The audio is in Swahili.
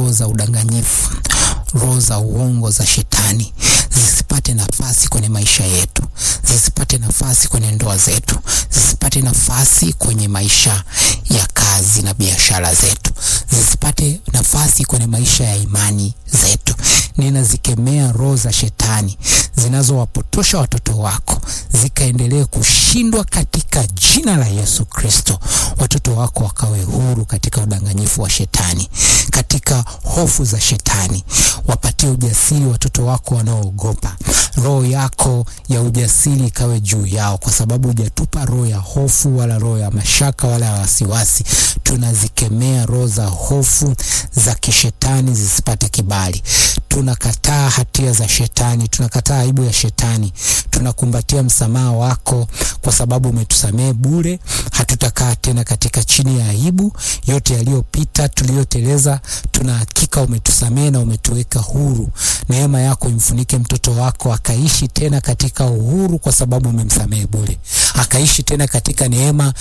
roho za udanganyifu, roho za uongo za shetani zisipate nafasi kwenye maisha yetu, zisipate nafasi kwenye ndoa zetu, zisipate nafasi kwenye maisha ya kazi na biashara zetu, zisipate nafasi kwenye maisha ya imani zetu. Ninazikemea roho za shetani zinazowapotosha watoto wako zikaendelee kushindwa katika jina la Yesu Kristo. Watoto wako wakawe huru katika udanganyifu wa shetani, katika hofu za shetani. Wapatie ujasiri watoto wako wanaoogopa. Roho yako ya ujasiri ikawe juu yao, kwa sababu hujatupa roho ya hofu wala roho ya mashaka wala ya wasiwasi. Tunazikemea roho za hofu za kishetani zisipate kibali. Tunakataa hatia za shetani, tunakataa aibu ya shetani, tunakumbatia msamaha wako kwa sababu umetusamehe bure. Hatutakaa tena katika chini ya aibu. Yote yaliyopita tuliyoteleza, tuna hakika umetusamehe na umetuweka huru. Neema yako imfunike mtoto wako akaishi tena katika uhuru, kwa sababu umemsamehe bure, akaishi tena katika neema